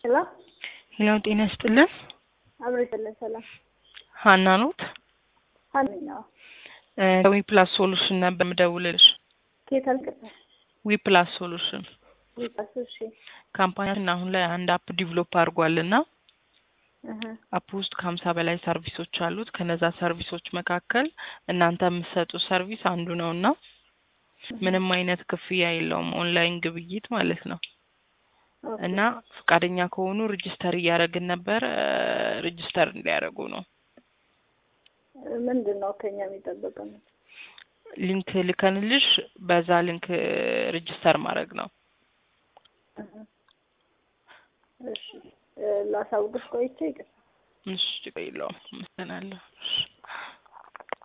ሄሎ ሄሎ ጤና ይስጥልን። አብሮ ይሰለን ሰላም ሀና ኖት ሀነኛው ዊ ፕላስ ሶሉሽን ነበር የምደውልልሽ። ኬት አልቅበል ዊ ፕላስ ሶሉሽን ዊጣሱ እሺ ካምፓኒያችን አሁን ላይ አንድ አፕ ዲቨሎፕ አድርጓልና እህ አፕ ውስጥ ከሀምሳ በላይ ሰርቪሶች አሉት። ከነዛ ሰርቪሶች መካከል እናንተ የምትሰጡት ሰርቪስ አንዱ ነው እና ምንም አይነት ክፍያ የለውም። ኦንላይን ግብይት ማለት ነው። ኦኬ። እና ፈቃደኛ ከሆኑ ሬጅስተር እያደረግን ነበር። ሬጅስተር እንዲያደርጉ ነው። ምንድን ነው ከኛ የሚጠበቀው? ሊንክ ልከንልሽ በዛ ሊንክ ሬጅስተር ማድረግ ነው። እህ እሺ እ ላሳውቅሽ ቆይቼ ይቅር እሺ ችግር የለውም። አመሰግናለሁ። እሺ